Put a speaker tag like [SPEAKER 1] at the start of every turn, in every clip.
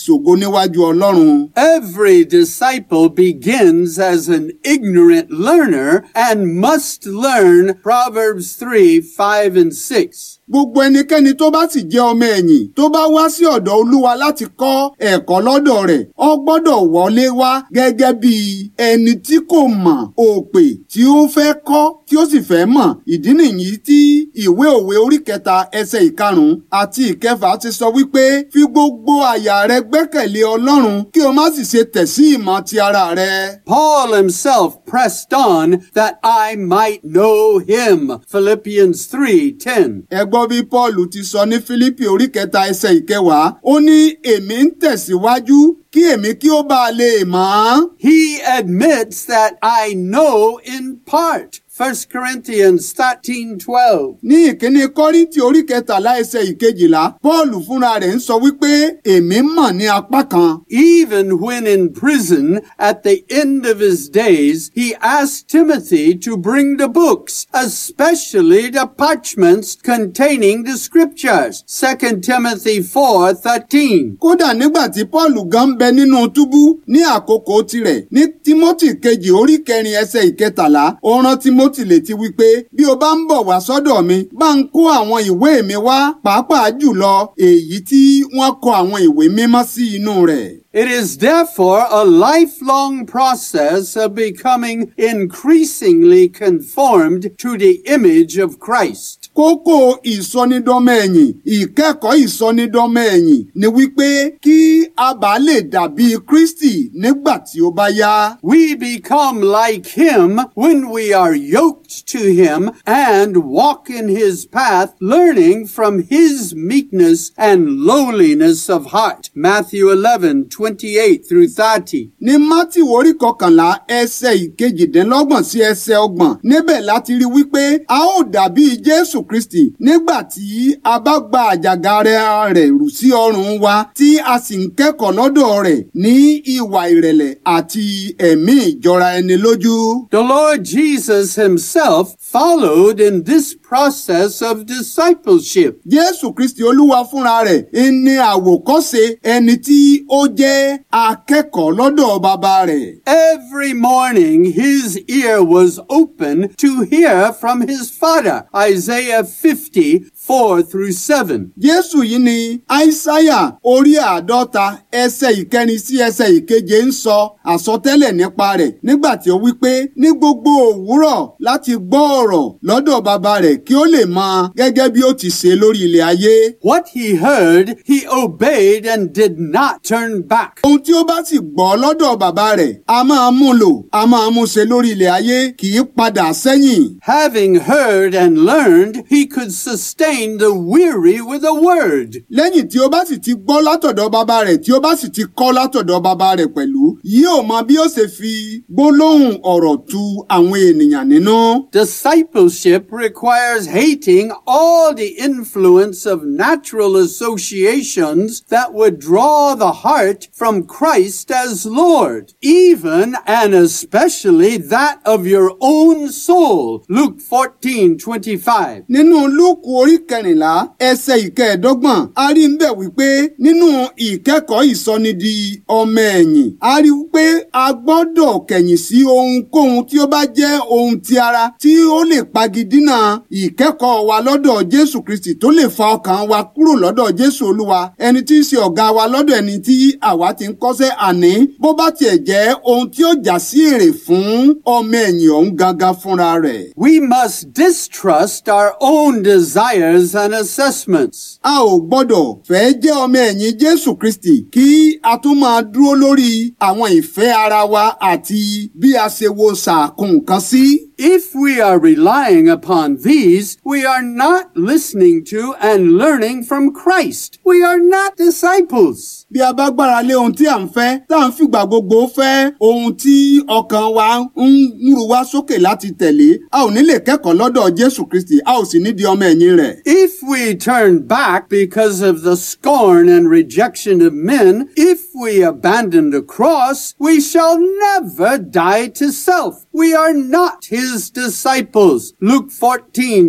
[SPEAKER 1] ṣògo níwájú Ọlọ́run.
[SPEAKER 2] Every disciple begins as an ignorant learner and must learn Proverbs 3, 5, and 6.
[SPEAKER 1] Gbogbo ẹnikẹ́ni tó bá sì jẹ́ ọmọ ẹ̀yìn tó bá wá sí ọ̀dọ̀ Olúwa láti kọ́ ẹ̀kọ́ lọ́dọ̀ rẹ̀ ó gbọ́dọ̀ wọlé wá gẹ́gẹ́ bí ẹni tí kò mọ̀ òpè tí ó fẹ́ kọ́ tí ó sì fẹ́ mọ̀ ìdí nìyí tí ìwé òwe orí kẹta ẹsẹ̀ ìkarùn-ún àti ìkẹfà ti sọ wípé fi gbogbo àyà rẹ gbẹ́kẹ̀lé Ọlọ́run kí o má sì ṣe tẹ̀ sí ìmọ̀ ti ara rẹ.
[SPEAKER 2] Paul himself pressed on that I might know him. Philippians 3, 10.
[SPEAKER 1] ẹ gbọ́ bí Paul ti sọ ní Fílípì orí kẹta ẹsẹ̀ ìkẹwàá ó ní èmi ń tẹ̀síwájú kí èmi kí ó bá a lè mọ̀ ọ́n.
[SPEAKER 2] He admits that I know in part. 1 Corinthians 13, 12.
[SPEAKER 1] ní ìkíní kọ́ríntì orí kẹtàlá ẹsẹ̀ ìkejìlá pọ́ọ̀lù fúnra rẹ̀ ń sọ wípé èmi mọ̀ ní apá kan.
[SPEAKER 2] Even when in prison at the end of his days, he asked Timothy to bring the books, especially the parchments containing the scriptures. 2 Timothy 4, 13.
[SPEAKER 1] kódà nígbà tí pọ́ọ̀lù gan ń bẹ nínú túbú ní àkókò tirẹ̀ ní tímọ́tì kejì orí kẹrin ẹsẹ̀ ìkẹtàlá ó rán tímọ́tì létí wípé bí o bá ń bọ̀ wá sọ́dọ̀ mi bá ń kó àwọn ìwé mi wá pàápàá jùlọ èyí tí wọ́n kọ àwọn ìwé mímọ́ sí inú rẹ̀.
[SPEAKER 2] It is therefore a lifelong process of becoming increasingly conformed to the image of Christ.
[SPEAKER 1] kókó ìsọnidọ́mọ ẹ̀yìn ìkẹ́kọ̀ọ́ ìsọnidọ́mọ ẹ̀yìn ni wípé kí a bá lè dàbí Kristi nígbà tí ó bá yá.
[SPEAKER 2] We become like him when we are yoked to him and walk in his path, learning from his meekness and lowliness of heart. Matthew 11, 28 through 30.
[SPEAKER 1] ní Mátíù orí kọkànlá ẹsẹ̀ ìkejìdínlọ́gbọ̀n sí ẹsẹ̀ ọgbọ̀n níbẹ̀ láti rí wípé a ó dàbí Jésù Kristi nígbà tí a bá gba àjàgà rẹ̀ rẹ̀ rù sí ọrùn wa tí a sì ń kẹ́kọ̀ọ́ lọ́dọ̀ rẹ̀ ní ìwà ìrẹ̀lẹ̀ àti ẹ̀mí ìjọra ẹni lójú.
[SPEAKER 2] The Lord Jesus himself followed in this process of discipleship.
[SPEAKER 1] Jésù Kristi Olúwa fúnra rẹ̀ ní àwòkọ́ṣe ẹni tí ó jẹ́ akẹ́kọ̀ọ́ lọ́dọ̀ bàbá rẹ̀.
[SPEAKER 2] Every morning his ear was open to hear from his father. Isaiah 50, 4 through 7.
[SPEAKER 1] Jésù yìí ni Aísáyà orí àádọ́ta ẹsẹ̀ ìkẹrin sí ẹsẹ̀ ìkeje ń sọ àsọtẹ́lẹ̀ nípa rẹ̀ nígbà tí ó wí pé ní gbogbo òwúrọ̀ láti gbọ́ ọ̀rọ̀ lọ́dọ̀ bàbá rẹ̀ kí ó lè mọ gẹ́gẹ́ bí ó ti ṣe lórí ilẹ̀ ayé.
[SPEAKER 2] What he heard, he obeyed and did not turn back.
[SPEAKER 1] Ohun tí ó bá sì gbọ́ lọ́dọ̀ bàbá rẹ̀ a máa mú lò a máa mú ṣe lórí ilẹ̀ ayé kì í padà sẹ́yìn.
[SPEAKER 2] Having heard and learned, he could sustain the weary with a word.
[SPEAKER 1] lẹ́yìn tí ó bá sì ti gbọ́ látọ̀dọ̀ bàbá rẹ̀ tí ó bá sì ti kọ́ látọ̀dọ̀ bàbá rẹ̀ pẹ̀lú yóò mọ bí ó ṣe fi gbólóhùn ọ̀rọ̀ tu àwọn ènìyàn nínú.
[SPEAKER 2] Discipleship requires hating all the influence of natural associations that would draw the heart from Christ as Lord, even and especially that of your own soul. Luke 14, 25.
[SPEAKER 1] nínú lúùkù orí kẹrìnlá ẹsẹ̀ ìkẹẹ̀dọ́gbọ̀n a rí ń bẹ̀ wípé nínú ìkẹ́kọ̀ọ́ ìsọnidi ọmọ ẹ̀yìn a rí wípé a gbọ́dọ̀ kẹ̀yìn sí ohunkóhun tí ó bá jẹ́ ohun ti ara tí ó lè pagidínà ìkẹ́kọ̀ọ́ wa lọ́dọ̀ Jésù Kristi tó lè fa ọkàn wa kúrò lọ́dọ̀ Jésù Olúwa ẹni tí í ṣe ọ̀gá wa lọ́dọ̀ ẹni tí àwa ti ń kọ́ṣẹ́ àní bó bá tiẹ̀ jẹ́ ohun tí ó já sí èrè fún ọmọ ẹ̀yìn ọ̀hún gangan fúnra rẹ̀.
[SPEAKER 2] We must distrust our own desires and assessments.
[SPEAKER 1] a ò gbọ́dọ̀ fẹ́ jẹ́ ọmọ ẹ̀yìn Jésù Kristi kí a tún máa dúró lórí àwọn ìfẹ́ ara wa àti bí a ṣe wo sàkún nǹkan sí.
[SPEAKER 2] If we are relying upon these, we are not listening to and learning from Christ. We are not disciples.
[SPEAKER 1] bí a bá gbára lé ohun tí à ń fẹ́ tá à ń fìgbà gbogbo fẹ́ ohun tí ọkàn wa ń rú wa sókè láti tẹ̀lé a ò ní lè kẹ́kọ̀ọ́ lọ́dọ̀ Jésù Kristi a ò sì ní di ọmọ ẹ̀yìn rẹ̀.
[SPEAKER 2] If we turn back because of the scorn and rejection of men, if we abandon the cross, we shall never die to self. We are not his disciples. Luke 14,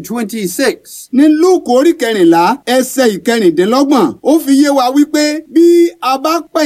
[SPEAKER 2] 26.
[SPEAKER 1] ní Lúùkù orí kẹrìnlá ẹsẹ̀ ìkẹrìndínlọ́gbọ̀n ó fi yé wa wípé bí a bá pẹ̀